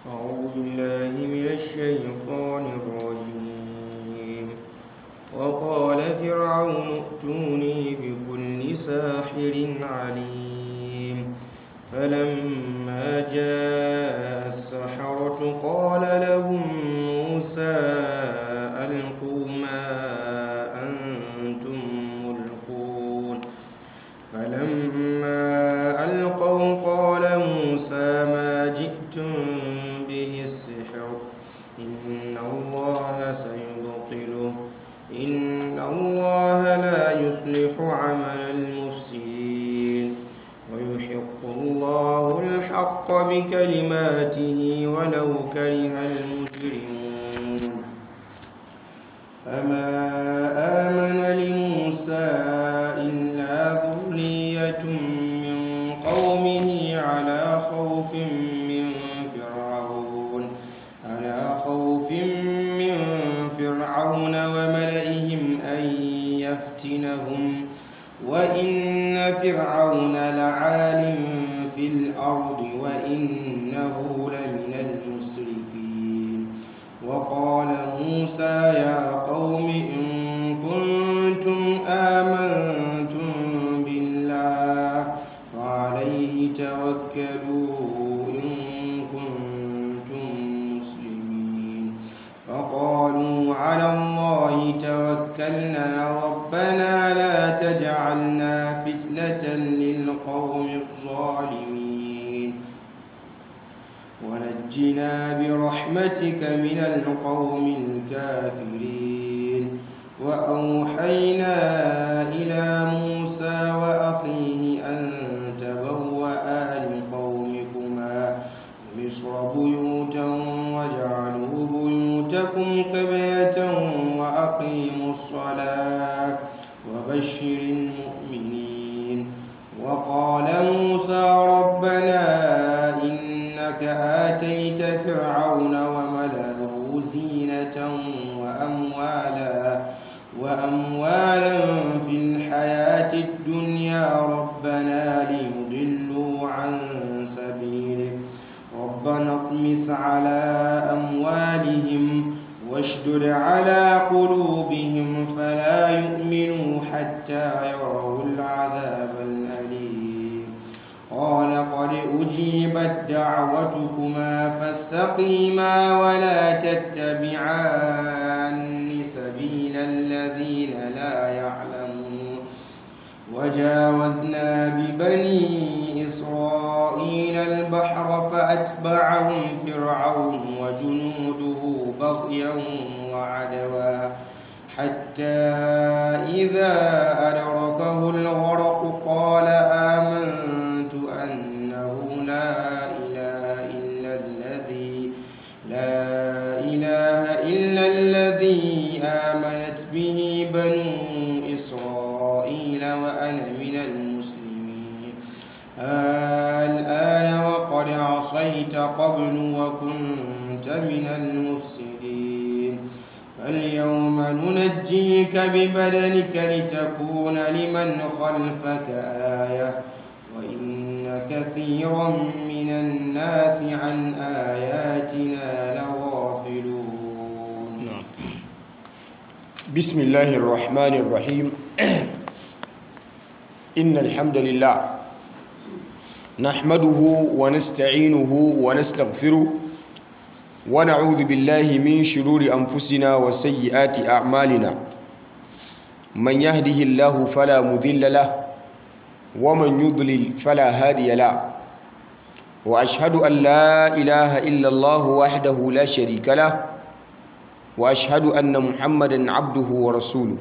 أعوذ بالله من الشيطان الرجيم وقال فرعون ائتوني بكل ساحر عليم فلما جاء السحرة قال لهم موسى ألقوا ما أنتم ملقون فلما ألقوا قال موسى ما جئتم به السحر إن الله سيبطله إن الله لا يصلح عمل المفسدين ويحق الله الحق بكلماته ولو كره المجرمون فما آمن لموسى إلا ذرية من قومه على خوف من فرعون على خوف من فرعون وملئهم أن يفتنهم وإن فرعون لعال في الأرض وإنه لمن المسرفين وقال موسى يا قوم إن كنتم آمنتم بالله فعليه توكلوا إن كنتم مسلمين فقالوا على الله توكلنا ربنا لا تجعلنا فتنة للقوم الظالمين ونجنا برحمتك من القوم الكافرين وأوحينا إلى موسى وأخيه أن تبوأ لقومكما بمصر بيوتا واجعلوا بيوتكم قبلة وأقيموا الصلاة وبشر المؤمنين وقال موسى ربنا إنك آتيت فرعون وملأه زينة وأموالا وأموالا في الحياة الدنيا ربنا ليضلوا عن سبيلك ربنا اطمس على أموالهم واشدد على قلوبهم فلا يؤمنوا حتى يروا العذاب الأليم قال قد أجيبت دعوتكما فاستقيما ولا تتبعان سبيل الذين لا يعلمون وجاوزنا ببني إسرائيل البحر فأتبعهم فرعون وجنوده بغيا وعدوا حتى إذا أدركه الغرق قال آمنت أنه لا إله إلا الذي لا إله إلا الذي آمنت به بنو إسرائيل وأنا من المسلمين الآن وقد عصيت قبل وكنت من المفسدين فاليوم ننجيك ببدنك لتكون لمن خلفك آية وإن كثيرا من الناس عن آياتنا لغافلون بسم الله الرحمن الرحيم إن الحمد لله نحمده ونستعينه ونستغفره ونعوذ بالله من شرور أنفسنا وسيئات أعمالنا من يهده الله فلا مذل له ومن يضلل فلا هادي له وأشهد أن لا إله إلا الله وحده لا شريك له واشهد ان محمدا عبده ورسوله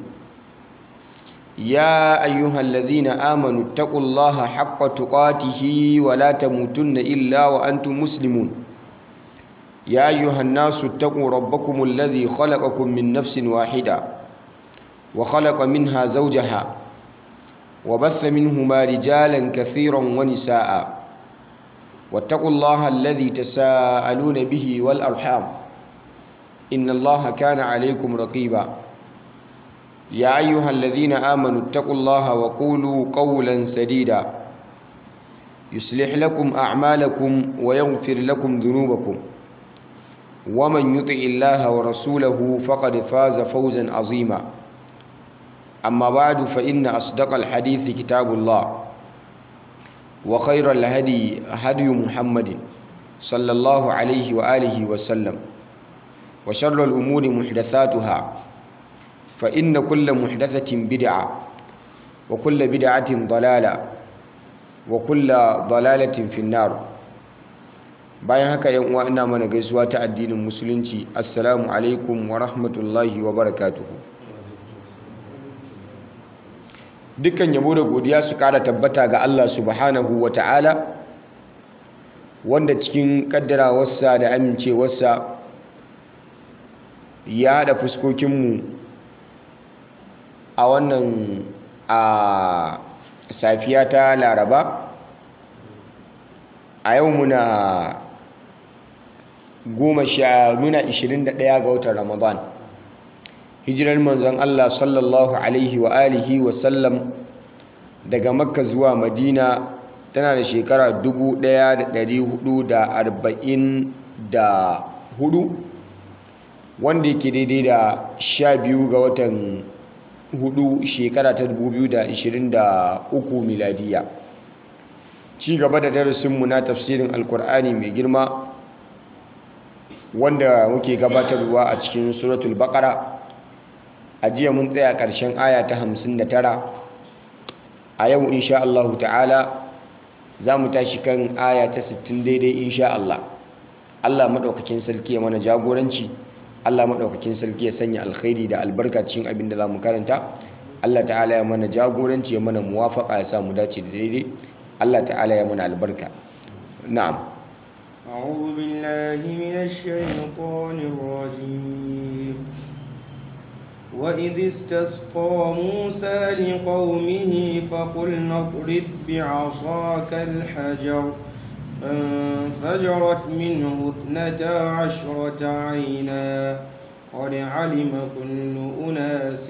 يا ايها الذين امنوا اتقوا الله حق تقاته ولا تموتن الا وانتم مسلمون يا ايها الناس اتقوا ربكم الذي خلقكم من نفس واحده وخلق منها زوجها وبث منهما رجالا كثيرا ونساء واتقوا الله الذي تساءلون به والارحام إن الله كان عليكم رقيبا يا أيها الذين آمنوا اتقوا الله وقولوا قولا سديدا يصلح لكم أعمالكم ويغفر لكم ذنوبكم ومن يطع الله ورسوله فقد فاز فوزا عظيما أما بعد فإن أصدق الحديث كتاب الله وخير الهدي هدي محمد صلى الله عليه وآله وسلم وشر الأمور محدثاتها فإن كل محدثة بدعة وكل بدعة ضلالة وكل ضلالة في النار bayan haka yan uwa ina mana gaisuwa ta addinin musulunci assalamu alaikum wa rahmatullahi wa barakatuhu dukkan yabo da godiya su kara tabbata ga Allah subhanahu wa ta'ala wanda cikin kaddarawarsa da amincewarsa ya haɗa fuskokinmu a wannan a safiya ta laraba a yau muna goma sha muna 21 ga watan ramadan hijirar manzon Allah sallallahu alaihi wa alihi wa sallam daga makka zuwa madina tana da shekara 1444 wanda yake daidai da 12 ga watan hudu shekara ta 2023 miladiya ci gaba da darasinmu na tafsirin alkur'ani mai girma wanda muke gabatarwa a cikin suratul baqara a jiya mun tsaya ƙarshen aya ta 59 a yau insha Allah ta'ala za mu tashi kan aya ta 60 daidai insha Allah Allah maɗaukakin sarki ya mana jagoranci Allah maɗaukakin sarki ya sanya alkhairi da albarka cikin abin da za mu karanta Allah ta'ala ya mana jagoranci ya mana muwafaka ya sa mu dace da daidai Allah ta'ala ya mana albarka na'am أعوذ بالله من الشيطان الرجيم وإذ استسقى موسى لقومه فقلنا اضرب بعصاك الحجر فانفجرت منه اثنتا عشرة عينا قد علم كل أناس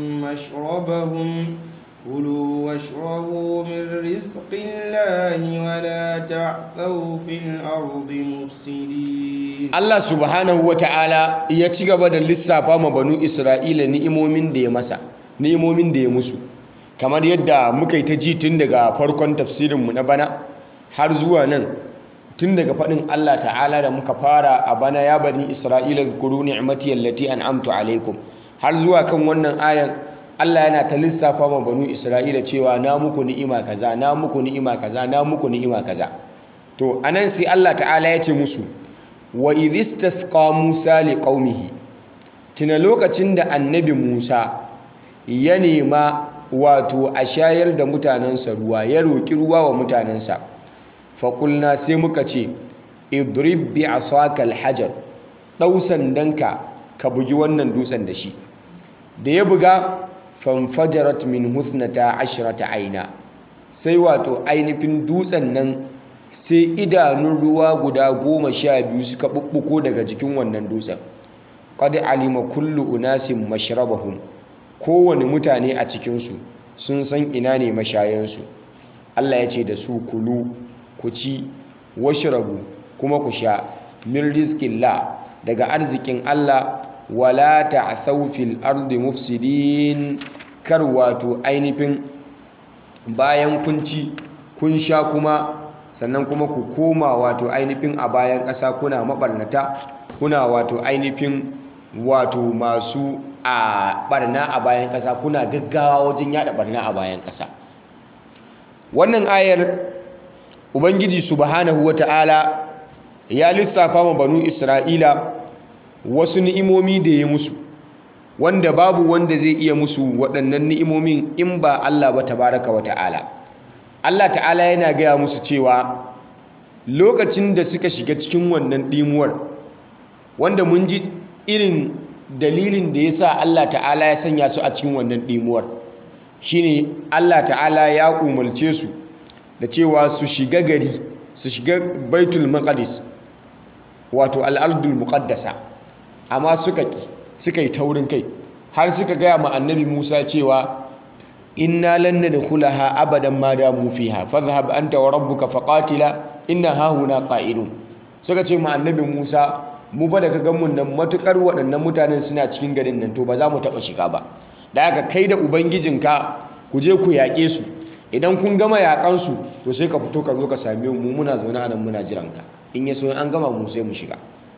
مشربهم كلوا واشربوا من رزق الله ولا تعثوا في الأرض مفسدين Allah subhanahu wa ta'ala ya ci gaba da lissafa ma banu Isra'ila ni'imomin da ya masa ni'imomin da ya musu kamar yadda muka yi ta ji tun daga farkon tafsirinmu na bana har zuwa nan tun daga faɗin Allah ta'ala da muka fara a bana ya bani Isra'ila zkuru ni'mati allati an'amtu alaikum har zuwa kan wannan ayan Allah yana ta lissafa ma banu Isra'ila cewa na muku ni'ima kaza na muku ni'ima kaza na muku ni'ima kaza to anan sai Allah ta'ala ya ce musu wa idhistasqa Musa liqaumihi tuna lokacin da annabi Musa ya nema wato a shayar da mutanensa ruwa ya roki ruwa wa mutanensa faƙulna sai muka ce idrib bi asaka alhajar ɗau sandanka ka bugi wannan dutsen da shi da ya buga fanfajarat min husnata ashrata aina sai wato ainihin dutsen nan sai idanun ruwa guda goma sha biyu suka ɓuɓɓuko daga jikin wannan dutsen qad alima kullu unasin mashrabahum kowane mutane a cikinsu sun san ina ne mashayansu Allah ya ce da su kulu ku ci washrabu kuma ku sha min rizqillah daga arzikin Allah wala ta'thaw fil ardi mufsidin kar wato ainihin bayan kun ci kun sha kuma sannan kuma ku koma wato ainihin a bayan ƙasa kuna mabarnata kuna wato ainihin wato masu a barna a bayan ƙasa kuna gaggawa wajen yada barna a bayan ƙasa wannan ayar ubangiji subhanahu wata'ala ya lissafa ma banu isra'ila wasu ni'imomi da ya musu wanda babu wanda zai iya musu waɗannan ni'imomin in ba Allah ba tabaraka wa ta'ala Allah ta'ala yana gaya musu cewa lokacin da suka shiga cikin wannan ɗimuwar wanda mun ji irin dalilin da ya sa Allah ta'ala ya sanya su a cikin wannan ɗimuwar shine Allah ta'ala ya umarce su da cewa su shiga gari su shiga baitul maqdis wato al'ardul muqaddasa amma suka ki suka yi taurin kai har suka gaya ma annabi Musa cewa inna lan nadkhulaha abadan ma damu fiha fadhhab anta wa rabbuka faqatila inna hahuna qa'idun suka ce ma annabi Musa mu fa daga ganmun nan matukar waɗannan mutanen suna cikin garin nan to ba za mu taɓa shiga ba da haka kai da ubangijinka ku je ku yaƙe su idan kun gama yaƙansu to sai ka fito ka zo ka same mu muna zaune a nan muna jiran ka in ya so an gama mu sai mu shiga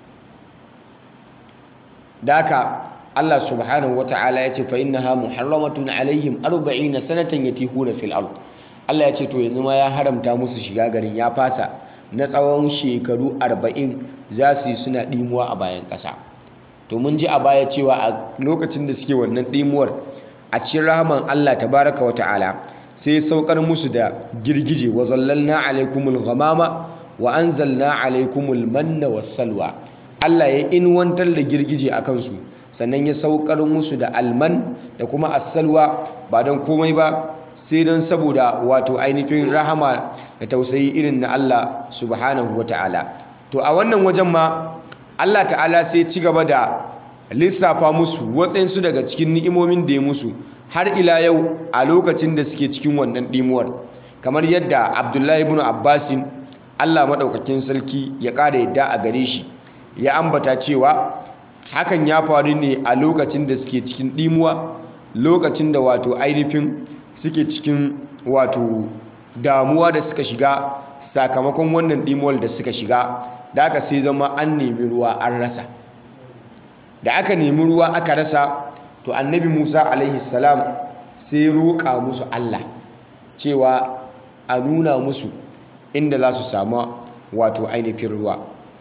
da haka Allah subhanahu wata'ala ya ce fa innaha muharramatun alaihim 40 sanatan yatihuna fil ard Allah ya ce to yanzu ma ya haramta musu shiga garin ya fasa na tsawon shekaru 40 za su yi suna dimuwa a bayan ƙasa to mun ji a baya cewa a lokacin da suke wannan dimuwar a cikin rahman Allah tabaraka wata'ala sai ya saukar musu da girgije wa zallalna alaikumul ghamama wa anzalna alaikumul manna was salwa Allah ya inwantar da girgije a kansu sannan ya saukar musu da alman da kuma asalwa ba don komai ba sai don saboda wato ainihin rahama da tausayi irin na Allah subhanahu wa ta'ala to a wannan wajen ma Allah ta'ala sai ci gaba da lissafa musu waɗansu daga cikin ni'imomin da ya musu har ila yau a lokacin da suke cikin wannan ɗimuwar kamar yadda abdullahi ibn abbasin Allah maɗaukakin sarki ya ƙara yadda a gare shi ya ambata cewa hakan ya faru ne a lokacin da suke cikin ɗimuwa lokacin da wato ainihin suke cikin wato damuwa da suka shiga sakamakon wannan ɗimuwar da suka shiga da aka sai zama an nemi ruwa an rasa da aka nemi ruwa aka rasa to annabi musa alaihi salam sai roƙa musu allah cewa a nuna musu inda za su samu wato ainihin ruwa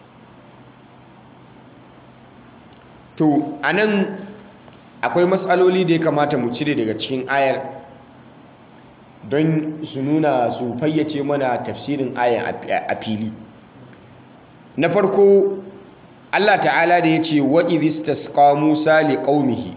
to a nan akwai matsaloli da ya kamata mu cire daga cikin ayar don su nuna su fayyace mana tafsirin ayar a fili na farko Allah ta'ala da ya ce wa idistasqa Musa li qaumihi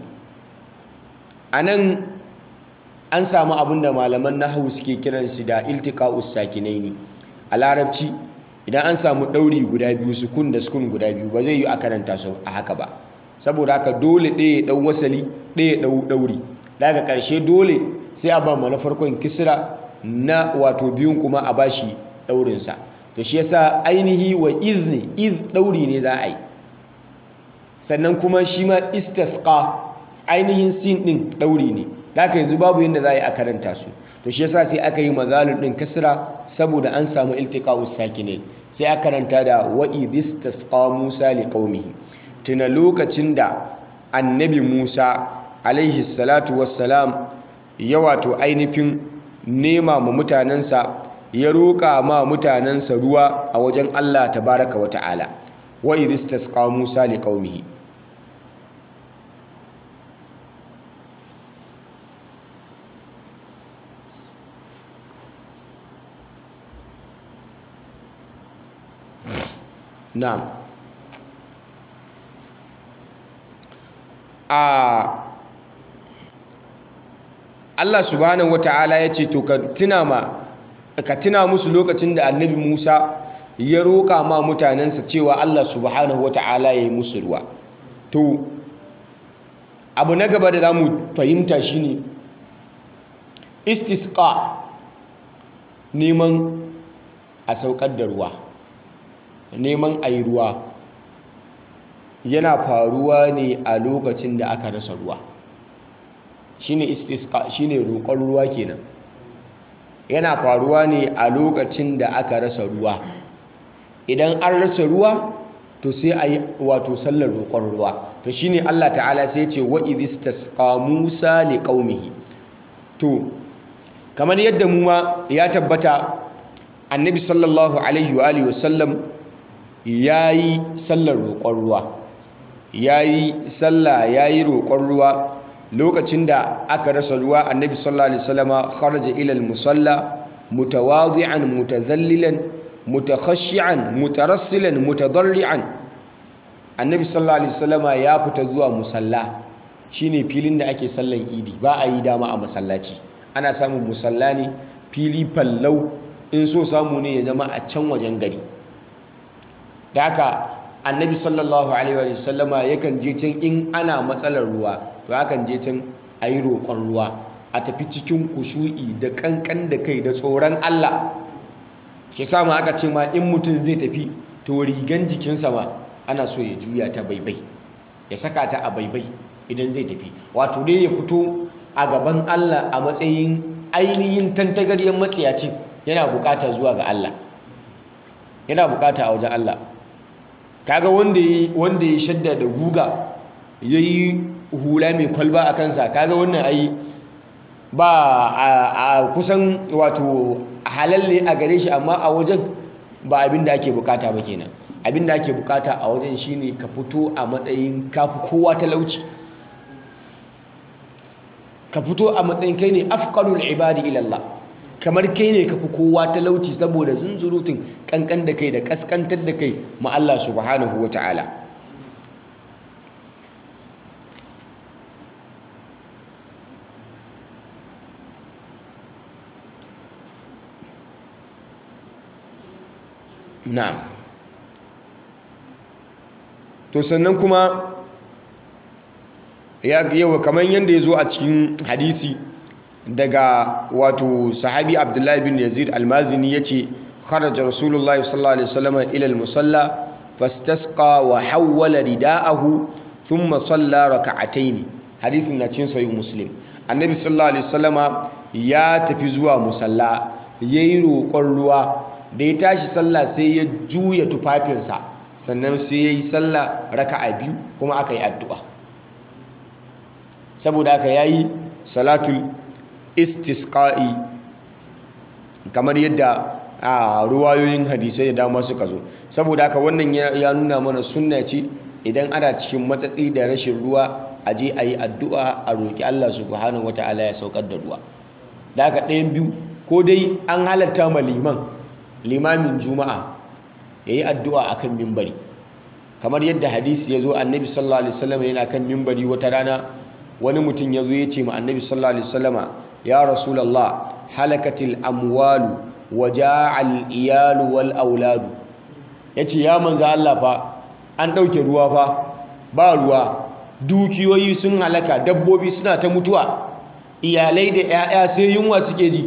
anan an samu abinda malaman nahwu suke kiran shi da iltiqa'us sakinaini a larabci idan an samu ɗauri guda biyu sukun da sukun guda biyu ba zai yi a karanta su a haka ba saboda haka dole ɗaya ya ɗau wasali ɗaya ya ɗau ɗauri daga ƙarshe dole sai a ba na farkon kisra na wato biyun kuma a bashi ɗaurinsa to shi yasa ainihi wa izni iz ɗauri ne za a yi sannan kuma shi ma istasqa ainihin sin ɗin ɗauri ne daga yanzu babu yadda za a yi a karanta su to shi yasa sai aka yi mazalun ɗin kisra saboda an samu iltiqa'us sakinin sai aka karanta da wa idistasqa Musa liqaumihi tuna lokacin da annabi Musa alaihi salatu wassalam ya wato ainihin nema ma mutanensa ya roƙa ma mutanensa ruwa a wajen Allah tabaraka wa ta'ala wa idistasqa Musa liqaumihi na'am a Allah subhanahu wata'ala ya ce to ka tuna ma ka tuna musu lokacin da annabi Musa ya roƙa ma mutanensa cewa Allah subhanahu wata'ala ya yi musu ruwa to abu na gaba da za mu fahimta shine istisqa neman a saukar da ruwa neman a yi ruwa yana faruwa ne a lokacin da aka rasa ruwa shine istisqa shine roƙon ruwa kenan yana faruwa ne a lokacin da aka rasa ruwa idan an rasa ruwa to sai a yi wato sallar roƙon ruwa to shine Allah ta'ala sai ce wa idistasqa Musa liqaumihi to kamar yadda mu ma ya tabbata annabi sallallahu alaihi wa alihi wasallam yayi sallar roƙon ruwa yayi sallah yayi roƙon ruwa lokacin da aka rasa ruwa annabi sallallahu alaihi wasallama kharaja ila al-musalla mutawadi'an mutadhallilan mutakhashshi'an mutarassilan mutadarri'an annabi sallallahu alaihi wasallama ya fita zuwa musalla shine filin da ake sallan idi ba a yi dama a masallaci ana samun musalla ne fili fallau in so samu ne ya zama a can wajen gari da haka annabi sallallahu alaihi wasallama yakan je can in ana matsalar ruwa to akan je can a yi roƙon ruwa a tafi cikin kushu'i da ƙanƙan da kai da tsoron Allah shi sama aka ce ma in mutum zai tafi to rigan jikinsa ma ana so ya juya ta baibai ya saka ta a baibai idan zai tafi wato dai ya fito a gaban Allah a matsayin ainihin tantagaryen matsiyacin yana bukata zuwa ga Allah yana bukata a wajen Allah kaga wanda ya wanda ya shadda da guga yayi hula mai kwalba a kansa kaga wannan ai ba a kusan wato halal ne a gare shi amma a wajen ba abin da ake bukata ba kenan abin da ake bukata a wajen shine ka fito a matsayin kafi kowa talauci ka fito a matsayin kai ne afqalul ibadi ila Allah kamar kai ne kafi kowa talauci saboda zunzurutun kankan da kai da kaskantar da kai ma Allah subhanahu wataala na'am to sannan kuma ya yawa kamar yadda ya zo a cikin hadisi daga wato sahabi abdullahi bin yazid almazini ya ce kharaja rasulullah sallallahu alaihi wasallam ila almusalla fastasqa wa hawwala rida'ahu thumma salla raka'atayn hadisin na cikin sahih muslim annabi sallallahu alaihi wasallama ya tafi zuwa musalla yayi roƙon ruwa da ya tashi sallah sai ya juya tufafinsa sannan sai ya yi sallah raka'a biyu kuma aka yi addu'a saboda aka yayi salatul istisqa'i kamar yadda a ruwayoyin hadisai da dama suka zo saboda haka wannan ya nuna mana sunna ce idan ana cikin matsatsi da rashin ruwa a je a yi addu'a a roƙi Allah subhanahu wata'ala ya saukar da ruwa da haka ɗayan biyu ko dai an halatta ma liman limamin juma'a ya yi addu'a a kan mimbari kamar yadda hadisi ya zo annabi sallallahu alaihi wasallam yana kan mimbari wata rana wani mutum ya zo ya ce ma annabi sallallahu alaihi wasallama ya rasulallah halakatil amwalu wa ja'al iyalu wal auladu ya ce ya manza Allah fa an ɗauke ruwa fa ba ruwa dukiyoyi sun halaka dabbobi suna ta mutuwa iyalai da 'ya'ya sai yunwa suke ji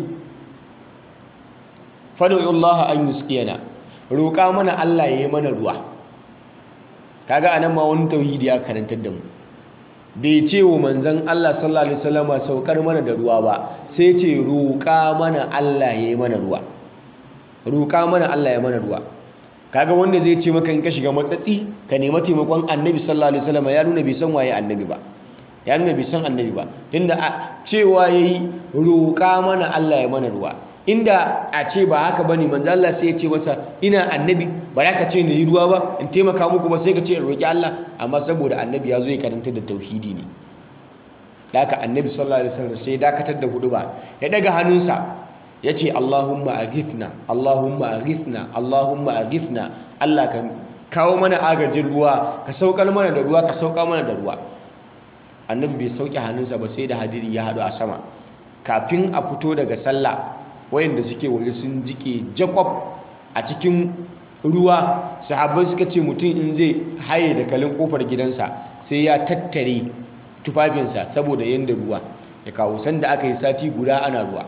fadu'ullaha an yusqiyana roƙa mana Allah ya yi mana ruwa kaga anan ma wani tauhidi ya karantar da mu bai ce wa manzon Allah sallallahu alaihi wasallam saukar mana da ruwa ba sai ce roƙa mana Allah ya yi mana ruwa roƙa mana Allah ya mana ruwa kaga wanda zai ce maka in ka shiga matsatsi ka nemi taimakon annabi sallallahu alaihi wasallam ya nuna bai san waye annabi ba ya nuna bai san annabi ba tunda cewa yayi roƙa mana Allah ya mana ruwa inda a ce ba haka bane manzo Allah sai ya ce masa ina annabi ba za ka ce ni ruwa ba in taimaka muku ba sai ka ce in roki Allah amma saboda annabi ya zo ya karanta da tauhidi ne da haka annabi sallallahu alaihi wasallam sai dakatar da hudu ba ya daga hannunsa ya ce Allahumma aghithna Allahumma aghithna Allahumma aghithna Allah ka kawo mana agajin ruwa ka saukar mana da ruwa ka sauka mana da ruwa annabi bai sauke hannunsa ba sai da hadiri ya haɗu a sama kafin a fito daga sallah wayanda suke waje sun jike jakob a cikin ruwa sahabbai suka ce mutum in zai haye da kalin kofar gidansa sai ya tattare tufafinsa saboda yanda ruwa ya kawo sanda aka yi sati guda ana ruwa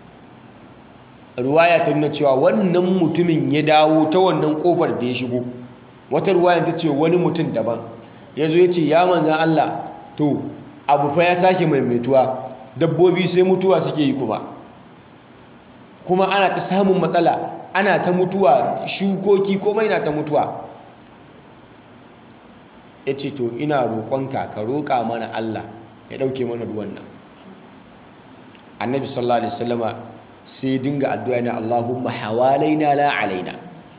ruwaya ta nuna cewa wannan mutumin ya dawo ta wannan kofar da ya shigo wata ruwaya ta ce wani mutum daban ya zo ya ce ya manzan Allah to abu fa ya sake maimaituwa dabbobi sai mutuwa suke yi kuma kuma ana ta samun matsala ana ta mutuwa shukoki komai na ta mutuwa ya ce to ina roƙonka ka roƙa mana Allah ya ɗauke mana ruwan nan annabi sallallahu alaihi wasallama sai dinga addu'a na Allahumma hawalaina la alaina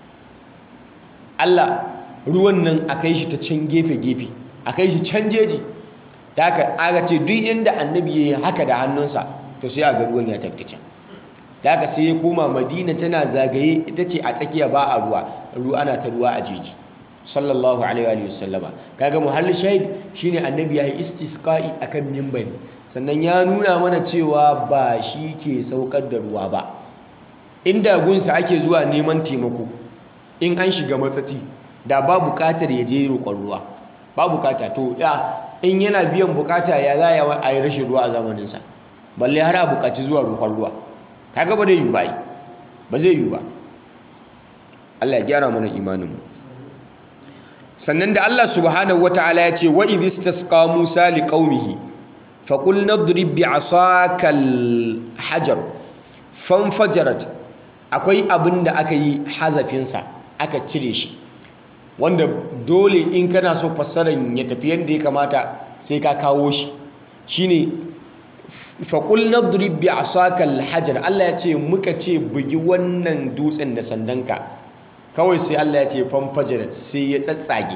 Allah ruwan nan a kai shi ta can gefe-gefe a kai shi can jeji ta haka aka ce duk inda annabi ya yi haka da hannunsa to sai a ga ruwan ya tafi can da haka sai ya koma madina tana zagaye ita ce a tsakiya ba a ruwa ruwa ana ta ruwa a jeji sallallahu alaihi wa sallama kaga muhallin shahid shine annabi ya yi istisqa'i akan minbari sannan ya nuna mana cewa ba shi ke saukar da ruwa ba inda gunsa ake zuwa neman taimako in an shiga matsatsi da ba bukatar ya je roƙon ruwa ba bukata to ya in yana biyan bukata ya za a yi rashin ruwa a zamaninsa balle har a bukaci zuwa roƙon ruwa kaga ba zai yi ba ba zai yi ba Allah ya gyara mana imaninmu sannan da Allah subhanahu wata'ala ya ce wa idh istasqa Musa liqaumihi faqul nadrib bi'asaka al-hajar fanfajarat akwai abin da aka yi hazafinsa aka cire shi wanda dole in kana so fassarar ya tafi yadda ya kamata sai ka kawo shi shine faqul nadrib bi'asaka al-hajar Allah ya ce muka ce bugi wannan dutsen da sandanka kawai sai Allah ya ce fanfajarat sai ya tsatsage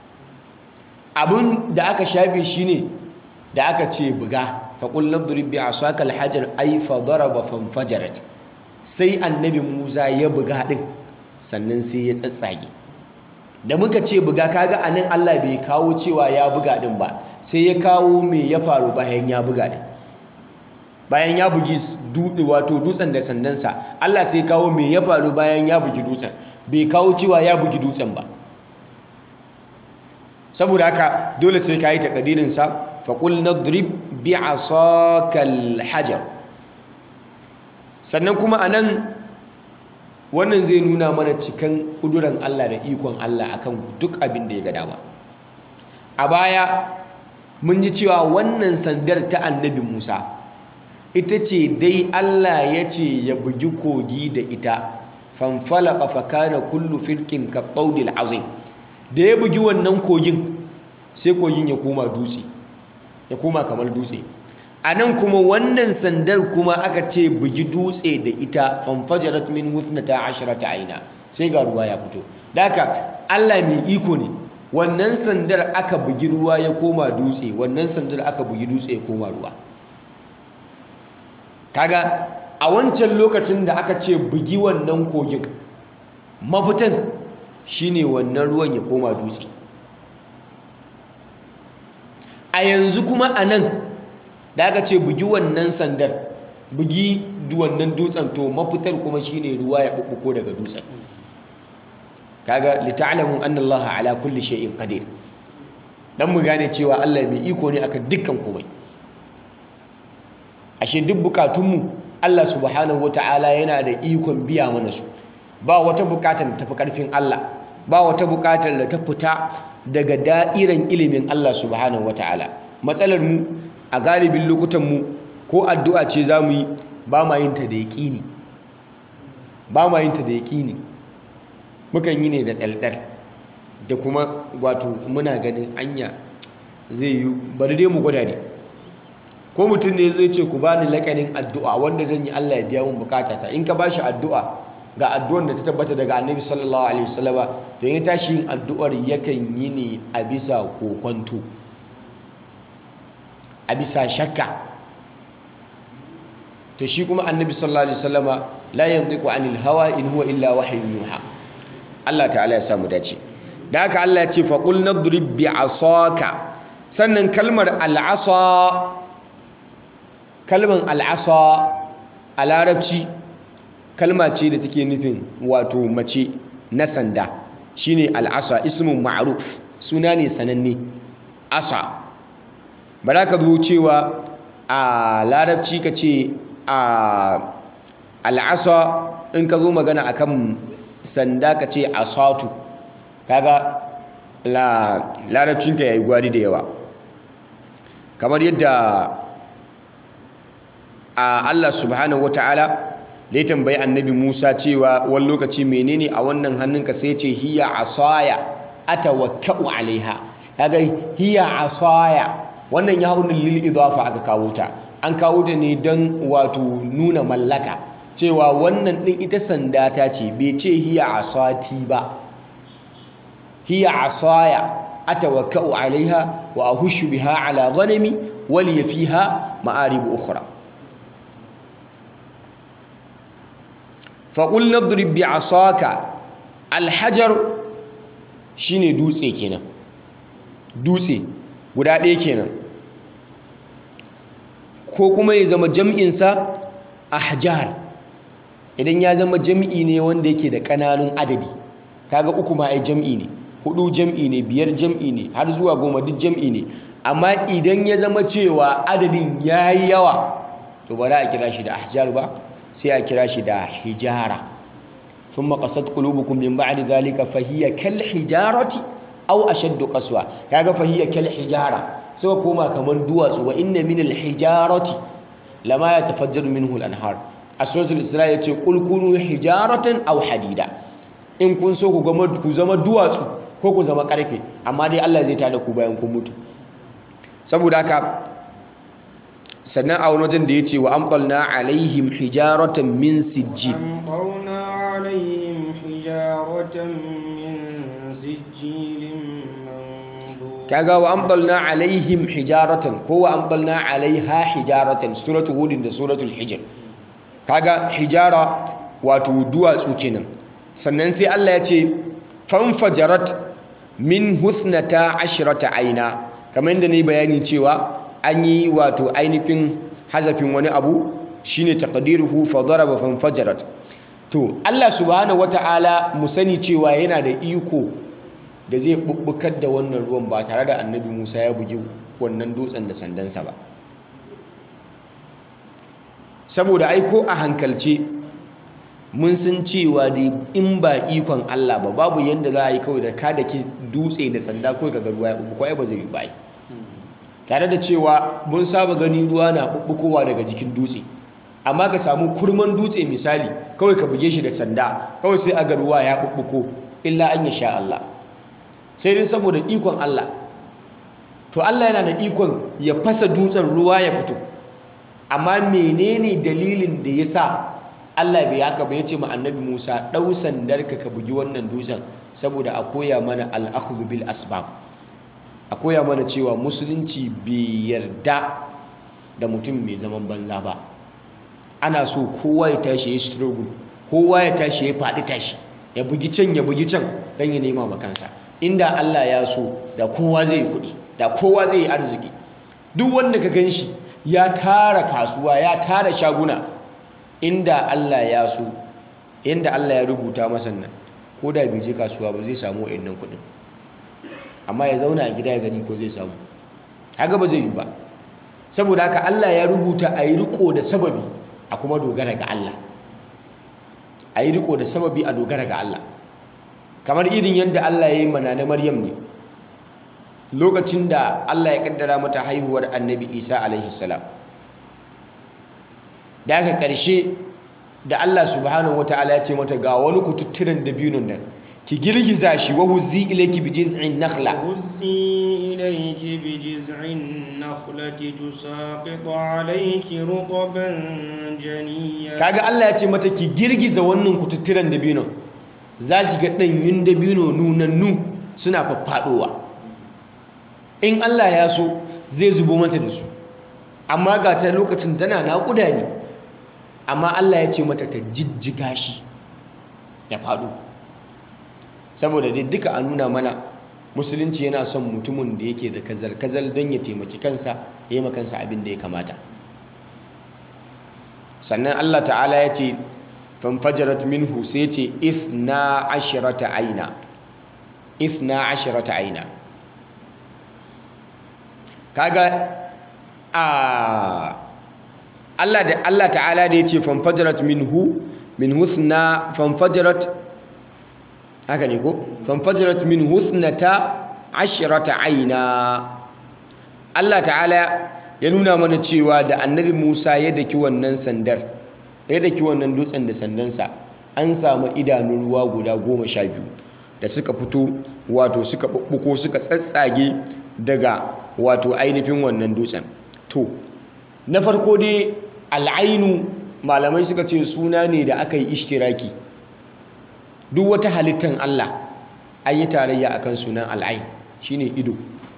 abin da aka shafe shi ne da aka ce buga faƙul nabdurib bi asaka alhajar ay fa daraba fanfajarat sai annabi Musa ya buga din sannan sai ya tsatsage da muka ce buga kaga anan Allah bai kawo cewa ya buga din ba sai ya kawo me ya faru bayan ya buga din bayan ya bugi dutse wato dutsen da sandansa Allah sai kawo me ya faru bayan ya bugi dutsen bai kawo cewa ya bugi dutsen ba saboda haka dole sai ka yi takadirinsa faƙul na drib bi a sokal hajar sannan kuma a nan wannan zai nuna mana cikin ƙuduran Allah da ikon Allah akan duk abin da ya ga dama a baya mun ji cewa wannan sandar ta annabi Musa ita ce dai Allah ya ce ya bugi kogi da ita fanfalaka fakana kullu firkin ka ɓaudil azim da ya bugi wannan kogin sai kogin ya koma dutse ya koma kamar dutse a nan kuma wannan sandar kuma aka ce bugi dutse da ita fanfajarat min huthnata asharata aina sai ga ruwa ya fito da haka Allah mai iko ne wannan sandar aka bugi ruwa ya koma dutse wannan sandar aka bugi dutse ya koma ruwa kaga a wancan lokacin da aka ce bugi wannan kogin mafitan shine wannan ruwan ya koma dutse a yanzu kuma a nan da aka ce bugi wannan sandar bugi wannan dutsen to mafitar kuma shine ruwa ya bubbuko daga dutsen kaga lita'lamu anna Allah ala kulli shay'in qadir dan mu gane cewa Allah mai iko ne akan dukkan komai ashe duk bukatunmu Allah subhanahu wata'ala yana da ikon biya mana su ba wata bukatar da tafi karfin Allah ba wata bukatar da ta fita daga da'iran ilimin Allah subhanahu wata'ala matsalar mu a galibin lokutan mu ko addu'a ce zamu yi ba ma yin ta da yaqini ba ma yin ta da yaqini mukan yi ne da daldal da kuma wato muna ganin anya zai yi bari dai mu gwada ne ko mutum ne zai ce ku bani lakanin addu'a wanda zan yi Allah ya biya mun bukatata in ka bashi addu'a ga addu'ar da ta tabbata daga Annabi sallallahu alaihi wasallama to ya tashi yin addu'ar yakan yi ne a bisa kokonto a bisa shakka to shi kuma Annabi sallallahu alaihi wasallama la yantiqu anil hawa in huwa illa wahyun yuha Allah ta'ala ya samu dace da haka Allah ya ce faqul nadrib bi asaka sannan kalmar al'asa kalmar al'asa a larabci kalma ce da take nufin wato mace na sanda shine al'asa ismun ma'ruf suna ne sananne asa ba za ka zo cewa a larabci ka ce a al'asa in ka zo magana akan sanda ka ce asatu kaga larabcinka ya yi gwari da yawa kamar yadda a Allah subhanahu wata'ala da ya tambayi annabi Musa cewa wani lokaci menene a wannan hannunka sai ce hiya asaya atawakkau alaiha kaga hiya asaya wannan ya haunin lil idafa aka kawo ta an kawo ta ne don wato nuna mallaka cewa wannan din ita sanda ta ce bai ce hiya asati ba hiya asaya atawakkau alaiha wa ahushu biha ala ghanami wali fiha ma'arib ukhra faƙul nadrib bi asaka alhajar shine dutse kenan dutse guda ɗaya kenan ko kuma ya zama jam'insa ahjar idan ya zama jam'i ne wanda yake da ƙananun adadi kaga uku ma ai jam'i ne hudu jam'i ne biyar jam'i ne har zuwa goma duk jam'i ne amma idan ya zama cewa adadin yayi yawa to ba za a kira shi da ahjar ba sai a kira shi da hijara thumma qasat qulubukum min ba'di dhalika fa hiya kal hijarati aw ashaddu qaswa kaga fa hiya kal hijara sai koma kaman duwatsu wa inna min al hijarati lama yatafajjaru minhu al anhar a suratul isra yace qul kunu hijaratan aw hadida in kun so ku gama ku zama duwatsu ko ku zama karfe amma dai Allah zai tada ku bayan kun mutu saboda haka sannan a wani wajen da ya ce wa amɓalna alaihim hijaratan min sijjil أمطرنا عليهم حجارة من سجيل منضود kaga wa amɓalna alaihim hijaratan ko wa amɓalna alaiha hijaratan suratul hudin da suratul hijr kaga hijara wato duwatsu kenan sannan sai Allah ya ce fanfajarat min husnata ashrata aina kamar yadda ne bayani cewa an yi wato ainihin hazafin wani abu shine taqdiruhu fa daraba fanfajarat to Allah subhanahu wataala mu sani cewa yana da iko da zai bubbukar da wannan ruwan ba tare da annabi Musa ya bugi wannan dutsen da sandansa ba saboda ai ko a hankalce mun san cewa dai in ba ikon Allah ba babu yanda za a yi kawai da ka da ke dutse da sanda kawai ka ga ruwa ya bubbuko ai ba zai yi ba ai tare da cewa mun saba gani ruwa na bubbukowa daga jikin dutse amma ka samu kurman dutse misali kawai ka buge shi da sanda kawai sai a ga ruwa ya bubbuko illa an ya sha Allah sai dai saboda ikon Allah to Allah yana da ikon ya fasa dutsen ruwa ya fito amma menene dalilin da ya sa Allah bai haka ba ya ce ma annabi Musa ɗau sandarka ka bugi wannan dutsen saboda a koya mana al'akhdhu bil asbab a koya mana cewa musulunci bai yarda da mutum mai zaman banza ba ana so kowa ya tashi ya struggle kowa ya tashi ya faɗi tashi ya bugi can ya bugi can don ya nema makansa inda Allah ya so da kowa zai yi kuɗi da kowa zai yi arziki duk wanda ka gan shi ya tara kasuwa ya tara shaguna inda Allah ya so inda Allah ya rubuta masa nan ko da bai je kasuwa ba zai samu wa'annan kuɗin amma ya zauna a gida ya gani ko zai samu haka ba zai yi ba saboda haka Allah ya rubuta a yi riko da sababi a kuma dogara ga Allah a yi riko da sababi a dogara ga Allah kamar irin yadda Allah ya yi mana na Maryam ne lokacin da Allah ya kaddara mata haihuwar annabi Isa alaihi salam da aka ƙarshe da Allah subhanahu wataala ya ce mata ga wani kututturen dabinon nan ki girgiza shi wa huzzi ilayki bi jiz'in nakhla هزي إليك بجذع النخلة تساقط عليك رطبا جنيا kaga Allah ya ce mata ki girgiza wannan kututturen dabinon za ki ga ɗanyun dabino nunannu suna faffaɗowa in Allah ya so zai zubo mata da su amma ga ta lokacin tana naƙuda ne amma Allah ya ce mata ta jijjiga shi ya faɗo saboda dai duka a nuna mana musulunci yana son mutumin da yake da kazal-kazal don ya taimaki kansa ya yi makansa abin da ya kamata sannan Allah ta'ala ya ce fanfajarat minhu sai ce ithna ashirata aina ithna ashirata aina kaga a Allah da Allah ta'ala da ya ce fanfajarat minhu min husna fanfajarat haka ne ko fanfajarat min husnata ashrata aina Allah ta'ala ya nuna mana cewa da annabi Musa ya daki wannan sandar ya daki wannan dutsen da sandansa an samu idanun ruwa guda goma sha biyu da suka fito wato suka ɓuɓɓuko suka tsatsage daga wato ainihin wannan dutsen to na farko dai al'ainu malamai suka ce suna ne da aka yi ishtiraki duk wata halittar Allah an yi tarayya akan sunan al'ain shine ido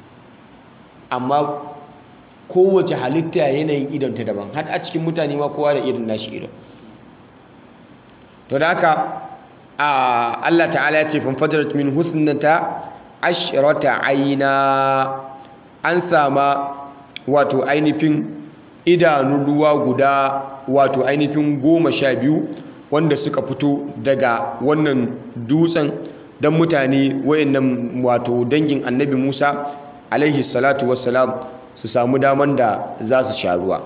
amma kowace halitta yanayin idonta daban har a cikin mutane ma kowa da irin nashi idon to da haka Allah ta'ala ya ce fanfajarat min husnata ashrata aina an sama wato ainihin idanun ruwa guda wato ainihin goma sha biyu wanda suka fito daga wannan dutsen don mutane wayannan wato dangin annabi musa alaihi salatu wassalam su samu daman da za su sha ruwa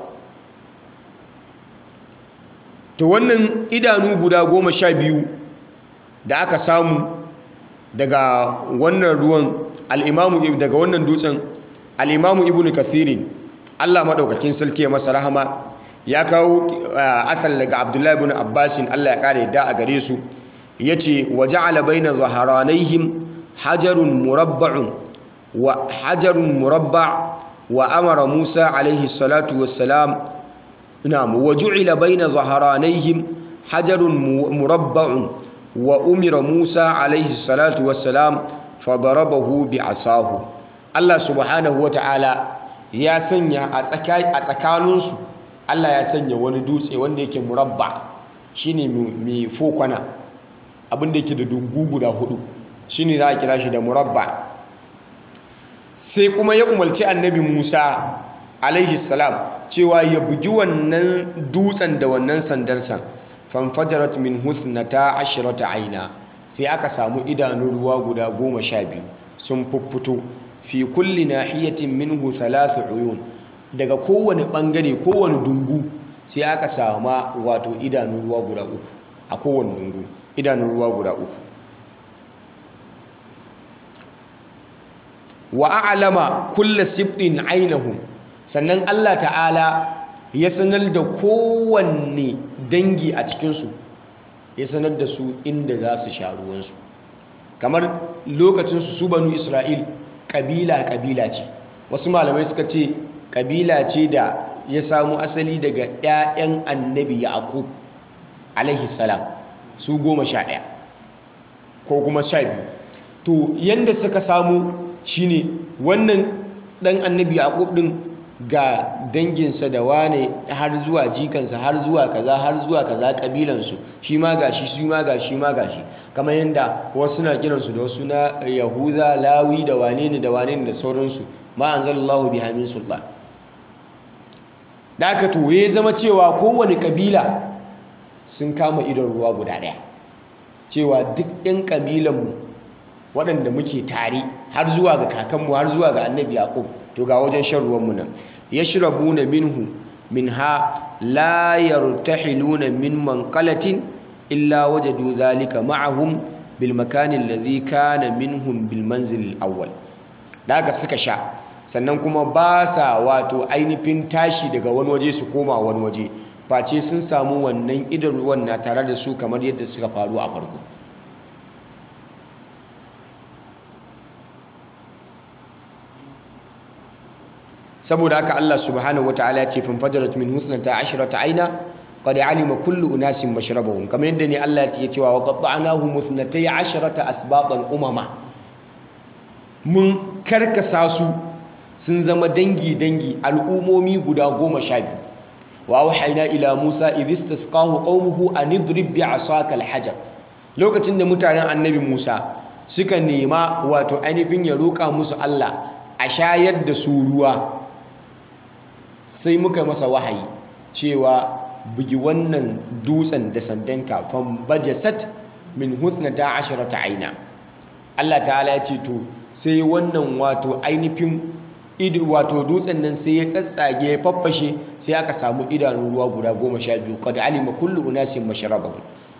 to wannan idanu guda goma sha biyu da aka samu daga wannan ruwan al-imamu daga wannan dutsen al-imamu ibnu kathirin Allah madaukakin sarki ya masa rahama ya kawo asal daga abdullahi ibn abbasin Allah ya kare da a gare su yace waja'ala baina zaharanaihim hajarun murabba'un wa hajarun murabba' wa amara Musa alaihi salatu wassalam na'am waju'ila baina zaharanaihim hajarun murabba'un wa umira Musa alaihi salatu wassalam fadarabahu bi'asahu Allah subhanahu wata'ala ya sanya a tsakaninsu Allah ya sanya wani dutse wanda yake murabba shine mai fokwana abinda yake da dungu guda hudu shine za a kira shi da murabba sai kuma ya umarci annabi Musa alaihi salam cewa ya bugi wannan dutsen da wannan sandarsa fanfajarat min husnata ashrata aina sai aka samu idanun ruwa guda goma sha biyu sun fuffuto fi kulli nahiyatin minhu thalathu uyun daga kowane bangare kowane dungu sai aka sama wato idanun ruwa guda uku a kowane dungu idanun ruwa guda uku wa a'lama kullu sibtin ainihu sannan Allah ta'ala ya sanar da kowanne dangi a cikinsu ya sanar da su inda za su sha ruwansu kamar lokacinsu su banu isra'il ƙabila-ƙabila ce wasu malamai suka ce ƙabila ce da ya samu asali daga 'ya'yan annabi yaqub alaihi salam su goma sha ɗaya ko kuma sha biyu to yadda suka samu shine wannan ɗan annabi yaqub ɗin ga danginsa da wane har zuwa jikansa har zuwa kaza har zuwa kaza kabilansu shi ma gashi shi ma gashi ma gashi kamar yadda wasu na kiransu da wasu na yahuza lawi da wane ne da wane ne da sauransu ma anzalallahu biha min sultan da aka to ya zama cewa kowane kabila sun kama idon ruwa guda daya cewa duk yan kabilanmu waɗanda muke tare har zuwa ga kakanmu har zuwa ga annabi yaqub to ga wajen shan ruwanmu nan yashrabuna minhu minha la yartahiluna min manqalatin illa wajadu dhalika ma'ahum bil makani alladhi kana minhum bil manzil al awwal daga suka sha sannan kuma ba sa wato ainihin tashi daga wani waje su koma wani waje face sun samu wannan idan ruwan na tare da su kamar yadda suka faru a farko saboda haka Allah subhanahu wataala ya ce fanfajarat min husnata ashrata aina qad alima kullu unasin mashrabahum kamar yadda ne Allah ya ce wa qatta'nahu husnatay ashrata asbatan umama mun karkasa su sun zama dangi dangi al'umomi guda goma sha biyu wa auhayna ila Musa idh istasqahu qaumuhu an idrib bi'asaka al-hajar lokacin da mutanen annabi Musa suka nema wato ainihin ya roƙa musu Allah a shayar da su ruwa sai muka masa wahayi cewa bugi wannan dutsen da sandanka fan bajasat min husnata asharata aina Allah ta'ala ya ce to sai wannan wato ainihin ido wato dutsen nan sai ya tsatsage ya faffashe sai aka samu idanun ruwa guda goma sha biyu qad alima kullu unasin mashrabahum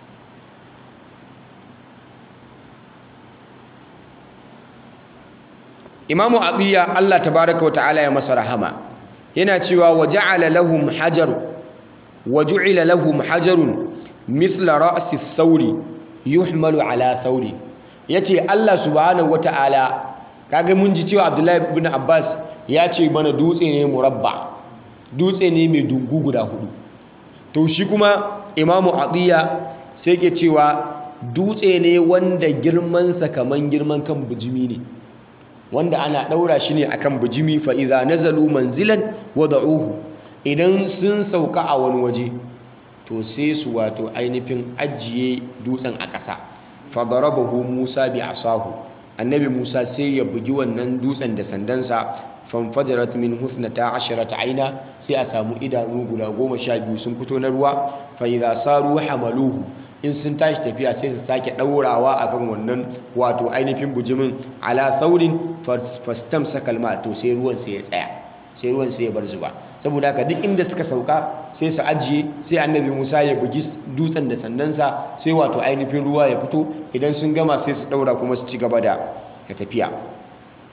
Imamu Abiya Allah tabaraka wa ta'ala ya masa rahama yana cewa wa ja'ala lahum hajar wa ju'ila lahum hajarun mithla ra'si thawri yuhmalu ala thawri yace Allah subhanahu wata'ala kaga mun ji cewa Abdullahi ibn Abbas ya ce mana dutse ne murabba dutse ne mai dungu guda hudu to shi kuma Imamu Atiya sai ke cewa dutse ne wanda girman sa kaman girman kan bijimi ne wanda ana ɗaura shi ne akan bijimi fa idza nazalu manzilan wada'uhu idan sun sauka a wani waje to sai su wato ainihin ajiye dutsen a ƙasa fa darabahu Musa bi asahu annabi Musa sai ya bugi wannan dutsen da sandansa fanfajarat min husnata asharata aina sai a samu idanu guda goma sha biyu sun fito na ruwa fa idza saru hamaluhu in sun tashi tafiya sai su sake ɗaurawa a kan wannan wato ainihin bujimin ala saurin fastam sakalma to sai ruwan sai ya tsaya sai ruwan sai ya bar zuba saboda haka duk inda suka sauka sai su ajiye sai annabi musa ya bugi dutsen da sandansa sai wato ainihin ruwa ya fito idan sun gama sai su ɗaura kuma su ci gaba da tafiya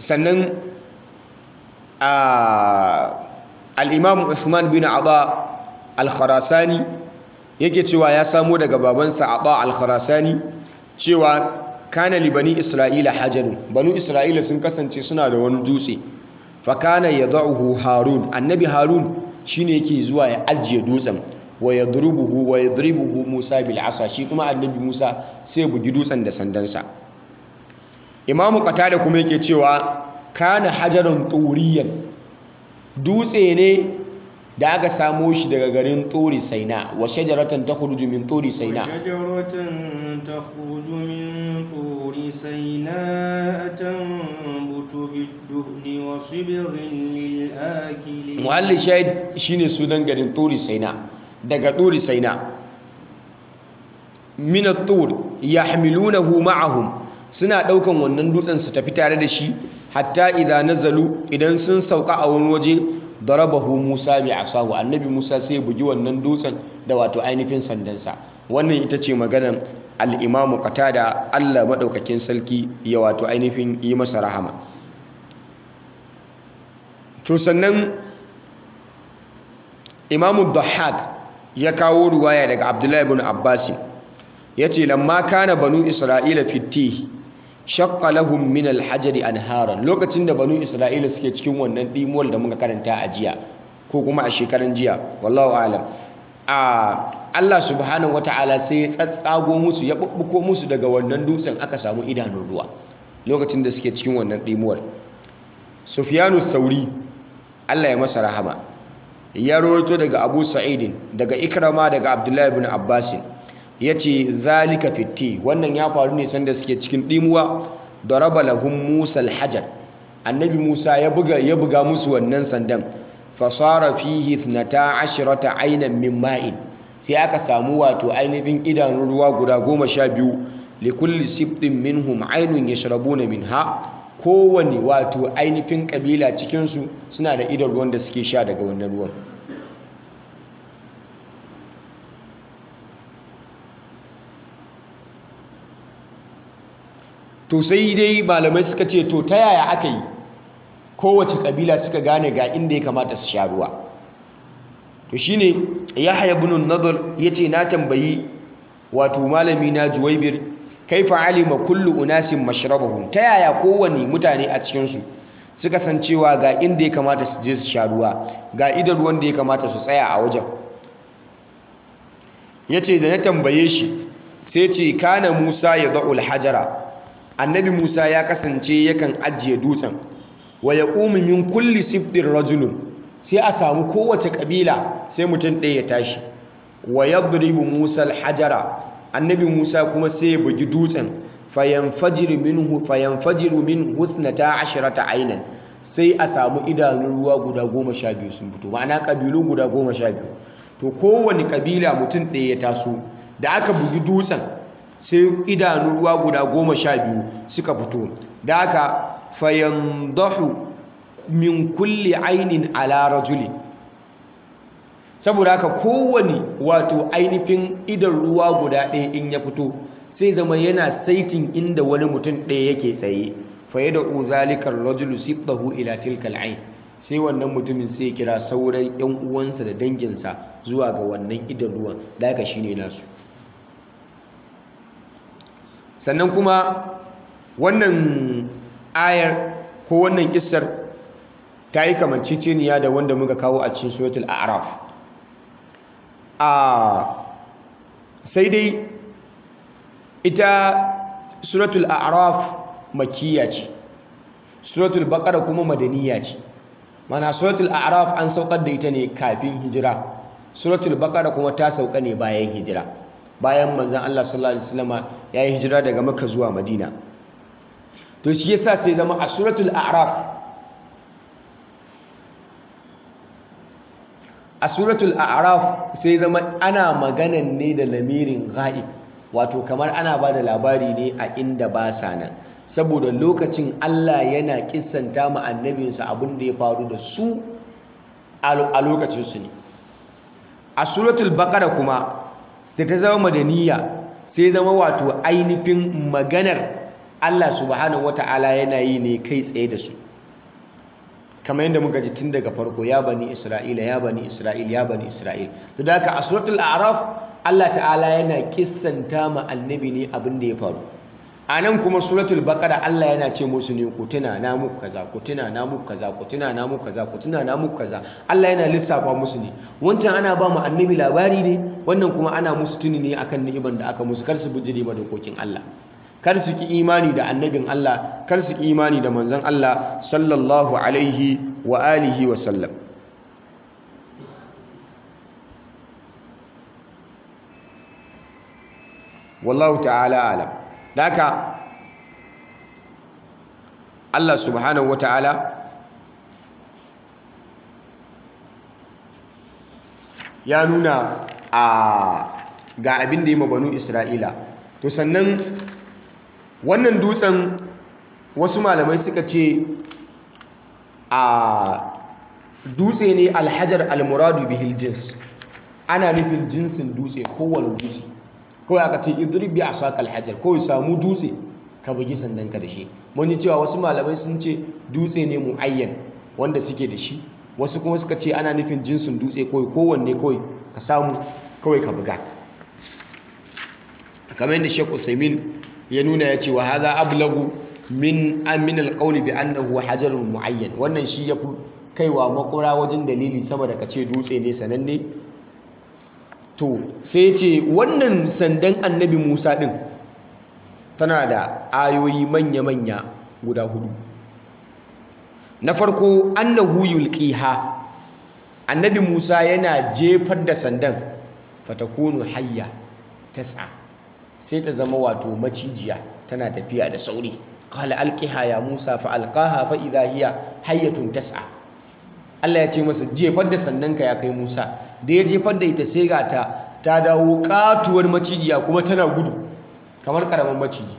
sannan al-imam Uthman bin Aba al-Khurasani yake cewa ya samo daga babansa Aba al-Khurasani cewa kana li bani Isra'ila hajarun banu Isra'ila sun kasance suna da wani dutse fa kana yad'uhu Harun annabi Harun shine yake zuwa ya ajiye dutsen wa yadrubuhu wa yadribuhu Musa bil asa shi kuma annabi Musa sai bugi dutsen da sandansa Imamu Qatada kuma yake cewa kana hajarun turiyan dutse ne da aka samo shi daga garin Turi Saina wa shajaratan takhruju min Turi Saina وشجرة تخرج من طور سيناء تنبت بالدهن وصبغ للآكلين muhalli shahid shine sunan garin Turi Saina daga Turi Saina min at-tur yahmilunahu ma'ahum suna daukan wannan dutsen su tafi tare da shi hatta idza nazalu idan sun sauka a wani waje darabahu Musa bi asahu annabi Musa sai bugi wannan dutsen da wato ainihin sandansa wannan ita ce maganar al-Imam Qatada Allah madaukakin sarki ya wato ainihin yi masa rahama to sannan Imam Dhahhak ya kawo ruwaya daga Abdullahi ibn Abbas yace lamma kana banu Isra'ila fitih shaqqa lahum min al-hajari anharan lokacin da banu isra'ila suke cikin wannan dimuwal da muka karanta a jiya ko kuma a shekaran jiya wallahu alam a Allah subhanahu wataala sai ya tsatsago musu ya bubbuko musu daga wannan dutsen aka samu idanun ruwa lokacin da suke cikin wannan dimuwal Sufyanu Sauri Allah ya masa rahama ya rawaito daga Abu Sa'idin daga Ikrama daga Abdullahi ibn Abbasin ya ce zalika fitti wannan ya faru ne sanda suke cikin ɗimuwa da raba lahun musa alhajar annabi musa ya buga ya buga musu wannan sandan fasara fihi thnata ashirata ainan min ma'in sai aka samu wato ainihin idanun ruwa guda goma sha biyu likulli sibtin minhum ainun yashrabuna minha kowane wato ainihin kabila cikinsu suna da idan ruwan da suke sha daga wannan ruwan to sai dai malamai suka ce to ta yaya aka yi kowace kabila suka gane ga inda ya kamata su sha ruwa to shine yahya ibn an-nadr yace na tambayi wato malami na juwaybir kaifa alima kullu unasin mashrabahum ta yaya kowane mutane a cikin su suka san cewa ga inda ya kamata su je su sha ruwa ga idan ruwan da ya kamata su tsaya a wajen yace da na tambaye shi sai ce kana Musa ya da'ul hajara annabi Musa ya kasance yakan ajiye dutsen wa yaqumu min kulli siftin rajulun sai a samu kowace kabila sai mutum ɗaya ya tashi wa yadribu Musa al-hajara annabi Musa kuma sai ya bugi dutsen fayanfajiru minhu fayanfajiru min husnata ashrata aynan sai a samu idanun ruwa guda goma sha biyu sun fito ma'ana kabilu guda goma sha biyu to kowane kabila mutum ɗaya ya taso da aka bugi dutsen sai idanun ruwa guda goma sha biyu suka fito da aka fayandahu min kulli ainin ala rajuli saboda haka kowane wato ainihin idan ruwa guda ɗaya in ya fito sai zama yana saitin inda wani mutum ɗaya yake tsaye faye da uzalikar rajulu sibtahu ila tilkal ain sai wannan mutumin sai kira sauran yan uwansa da danginsa zuwa ga wannan idan ruwan da haka shine nasu sannan kuma wannan ayar ko wannan kissar ta yi kamanciciniya da wanda muka kawo a cikin suratul a'raf a sai dai ita suratul a'raf makiyya ce suratul baqara kuma madaniya ce mana suratul a'raf an saukar da ita ne kafin hijira suratul baqara kuma ta sauka ne bayan hijira bayan manzon Allah sallallahu alaihi wasallama yayi hijira daga Makka zuwa Madina to shi yasa sai zama a suratul a'raf a suratul a'raf sai zama ana maganan ne da lamirin ghaib wato kamar ana ba da labari ne a inda ba sa nan saboda lokacin Allah yana kissanta ma annabinsa abin da ya faru da su a lokacinsu ne a suratul baqara kuma da ta zama madaniya sai zama wato ainihin maganar Allah subhanahu wata'ala yana yi ne kai tsaye da su kamar yadda muka ji tun daga farko ya bani isra'ila ya bani isra'il ya bani isra'il to da haka a suratul a'raf Allah ta'ala yana kissanta ma annabi ne abin da ya faru a nan kuma suratul baqara Allah yana ce musu ne ku tuna na muku kaza ku tuna na muku kaza ku tuna na muku kaza ku tuna na muku kaza Allah yana lissafa musu ne wancan ana ba mu annabi labari ne wannan kuma ana musu tuni ne akan ni'iman da aka musu kar su bijire ma dokokin Allah kar su ki imani da annabin Allah kar su ki imani da manzon Allah sallallahu alaihi wa alihi wa sallam wallahu ta'ala alam daka Allah subhanahu wa ta'ala ya nuna a ga abin da yi banu Isra'ila to sannan wannan dutsen wasu malamai suka ce a dutse ne alhajar almuradu bihil jins ana nufin jinsin dutse kowane dutse kawai aka ce idrib bi asaka alhajar kawai samu dutse ka bugi sandanka da shi mun ji cewa wasu malamai sun ce dutse ne muayyan wanda suke da shi wasu kuma suka ce ana nufin jinsin dutse kawai kowanne kawai ka samu kawai ka buga kamar yadda Sheikh Uthaymeen ya nuna ya ce wa hadha ablagu min amin alqawli bi annahu hajarun muayyan wannan shi yafi kaiwa makura wajen dalili sama da kace dutse ne sananne to sai ce wannan sandan annabi Musa din tana da ayoyi manya-manya guda hudu na farko annahu yulqiha annabi Musa yana jefar da sandan fatakunu hayya tas'a sai ta zama wato macijiya tana tafiya da sauri qala alqiha ya Musa fa alqaha fa idha hiya hayyatun tas'a Allah ya ce masa jefar da sandanka ya kai Musa da ya jefar da ita sai ga ta ta dawo katuwar macijiya kuma tana gudu kamar karamin maciji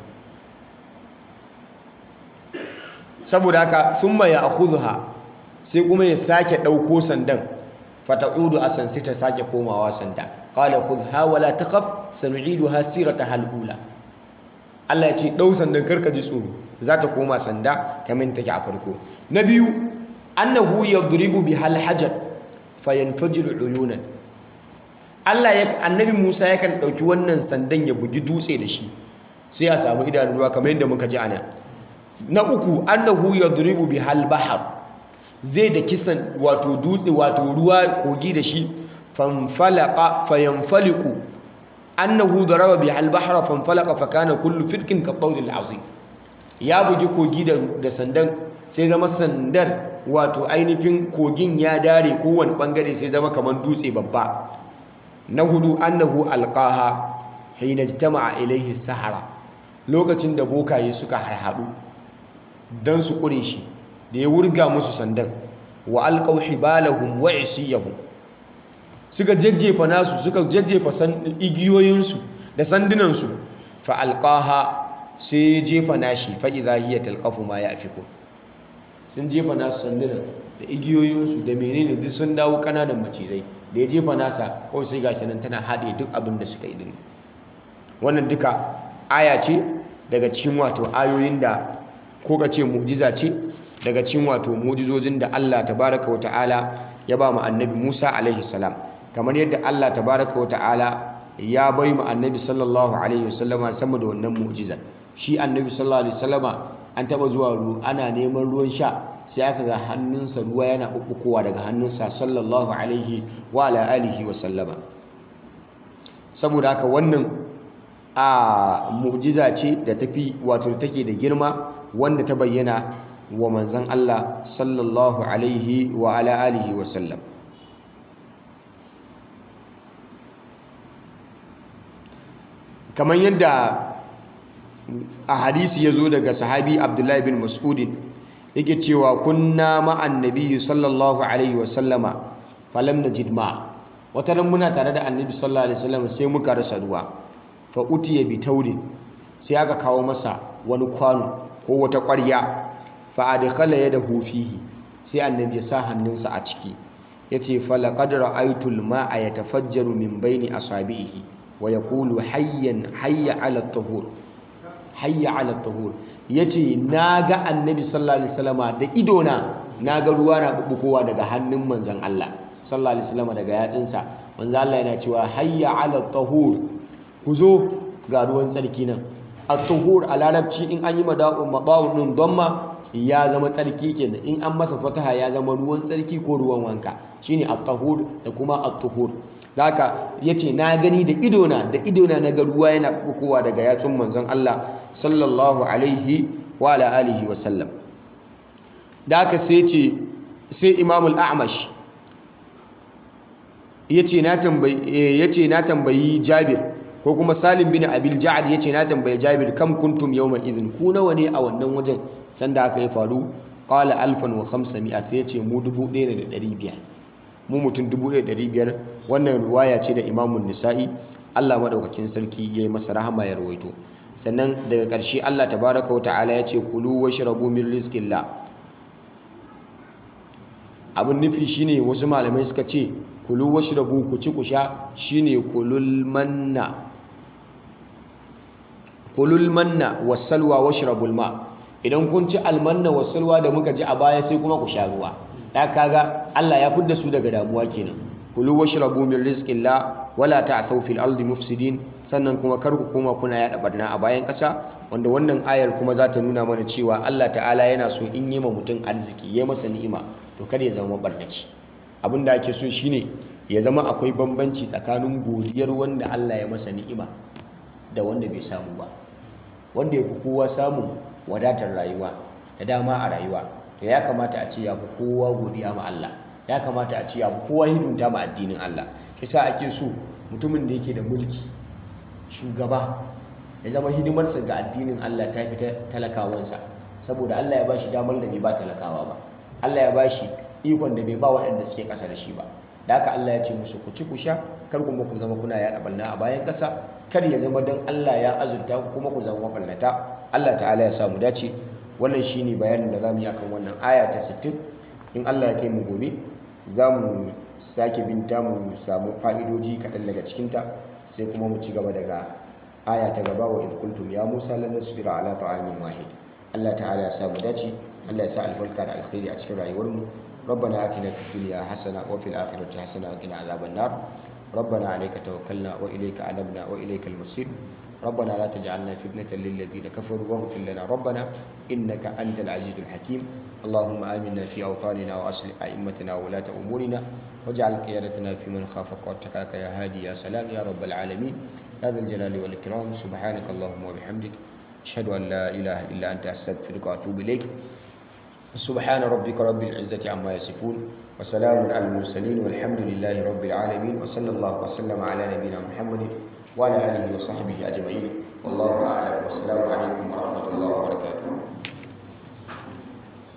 saboda haka thumma ya akhudha sai kuma ya sake dauko sandan fata'udu asan sai ta sake komawa sanda qala khudha wala takhaf sanu'iduha sirataha al-ula Allah ya ce dau sandan karka ji tsoro za ta koma sanda kamar take a farko na biyu annahu yadribu bihal hajar fayanfajiru uyunan Allah ya annabi Musa yakan dauki wannan sandan ya bugi dutse da shi sai a samu idanun ruwa kamar yadda muka ji ana na uku annahu yadribu bihal bahar zai da kisan wato dutse wato ruwa kogi da shi fanfalaqa fayanfaliqu annahu daraba bihal bahra fanfalaqa fakana kullu firkin ka qawlil azim ya bugi kogi da da sandan sai zama sandar wato ainihin kogin ya dare kowane bangare sai zama kamar dutse babba na hudu annahu alqaha hina jtama'a ilayhi sahara lokacin da bokaye suka harhaɗu dan su kure shi da ya wurga musu sandan wa alqaw hibalahum wa isiyahum suka jajjefa nasu suka jajjefa igiyoyinsu da sandunansu fa alqaha sai jefa nashi fa idha hiya talqafu ma yafikun sun jefa nasu sandunan da igiyoyinsu da menene duk sun dawo kananan macizai da ya jefa nasa kawai sai gashi nan tana haɗe duk abin da suka yi din wannan duka aya ce daga cikin wato ayoyin da ko ka ce mu'jiza ce daga cikin wato mu'jizojin da Allah tabaraka wa ta'ala ya ba mu annabi Musa alaihi salam kamar yadda Allah tabaraka wa ta'ala ya bai mu annabi sallallahu alaihi wasallama sama da wannan mu'jizar shi annabi sallallahu alaihi wasallama an taba zuwa ruwa ana neman ruwan sha sai aka ga hannunsa ruwa yana ɓuɓɓukowa daga hannunsa sallallahu alaihi wa ala alihi wa sallama saboda haka wannan a mu'jiza ce da tafi wato take da girma wanda ta bayyana wa manzon Allah sallallahu alaihi wa ala alihi wa sallam kamar yadda a hadisi ya zo daga sahabi abdullahi bin mas'udin yake cewa kunna ma'an nabiyyi sallallahu alaihi wasallama falam najid ma wata ran muna tare da annabi sallallahu alaihi wasallam sai muka rasa ruwa fa utiya bi taurin sai aka kawo masa wani kwano ko wata ƙwarya fa adkhala yadahu fihi sai annabi ya sa hannunsa a ciki yace fa laqad ra'aytu al-ma'a yatafajjaru min baini asabihi wa yaqulu hayyan hayya 'ala at-tahur hayya ala tahur yace naga annabi sallallahu alaihi wasallama da idona naga ruwa na bubbukowa daga hannun manzon Allah sallallahu alaihi wasallama daga yatsinsa manzon Allah yana cewa hayya ala tahur ku zo ga ruwan tsarki nan at-tuhur a larabci in an yi mada'un mabawun din damma ya zama tsarki kenan in an masa fataha ya zama ruwan tsarki ko ruwan wanka shine at-tahur da kuma at-tuhur haka yace na gani da idona da idona na ga ruwa yana bukowa daga yatsun manzon Allah sallallahu alaihi wa ala alihi wa sallam da haka sai yace sai Imam al-A'mash yace na tambayi yace na tambayi Jabir ko kuma Salim bin Abil Ja'ad yace na tambayi Jabir kam kuntum yawma idhin ku nawa ne a wannan wajen sanda aka yi faru qala alfan wa khamsami'a sai yace mu 1500 mu mutum 1500 wannan ruwaya ce da imamun nisa'i Allah madaukakin sarki ya yi masa rahama ya rawaito sannan daga ƙarshe Allah tabaraka wa ta'ala ya ce kulu washrabu min rizqillah abin nufi shine wasu malamai suka ce kulu washrabu ku ci ku sha shine kulul manna kulul manna wasalwa washrabul ma idan kun ci almanna wasalwa da muka ji a baya sai kuma ku sha ruwa da kaga Allah ya fidda su daga damuwa kenan kulu washrabu min rizqillah wala ta'thaw fil ardi mufsidin sannan kuma kar ku koma kuna yada barna a bayan kasa wanda wannan ayar kuma za ta nuna mana cewa Allah ta'ala yana so in yi ma mutum arziki ya masa ni'ima to kada ya zama barnaci abin da ake so shine ya zama akwai bambanci tsakanin godiyar wanda Allah ya masa ni'ima da wanda bai samu ba wanda ya fi kowa samun wadatar rayuwa da dama a rayuwa to ya kamata a ce ya fi kowa godiya ma Allah ya kamata a ce ya fi kowa hidimta ma addinin Allah shi sa ake so mutumin da yake da mulki shugaba ya zama hidimarsa ga addinin Allah ta fi talakawansa saboda Allah ya bashi damar da bai ba talakawa ba Allah ya bashi ikon da bai ba waɗanda suke ƙasa da shi ba da haka Allah ya ce musu ku ci ku sha kar kuma ku zama kuna yaɗa ɓanna a bayan ƙasa kar ya zama don Allah ya azurta ku kuma ku zama maɓannata Allah ta'ala ya samu dace wannan shine bayanin da zamu yi akan wannan aya ta 60 in Allah ya kai mu gobe za mu sake binta mu samu fa'idoji kaɗan daga cikinta sai kuma mu ci gaba daga aya ta gaba wa idh qultum ya Musa lan nasbira ala ta'amin wahid Allah ta'ala ya samu dace Allah ya sa albarka da alkhairi a cikin rayuwar mu ربنا آتنا في الدنيا حسنة وفي الآخرة حسنة وقنا عذاب النار ربنا عليك توكلنا وإليك أنبنا وإليك المصير ربنا لا تجعلنا فتنة للذين كفروا واغفر لنا ربنا إنك أنت العزيز الحكيم اللهم آمنا في أوطاننا وأصلح أئمتنا وولاة أمورنا واجعل قيادتنا في من خافك واتقاك يا هادي يا سلام يا رب العالمين يا ذا الجلال والإكرام سبحانك اللهم وبحمدك أشهد أن لا إله إلا أنت أستغفرك وأتوب إليك سبحان ربك رب العزة عما يصفون وسلام على المرسلين والحمد لله رب العالمين وصلى الله وسلم على نبينا محمد وعلى آله وصحبه أجمعين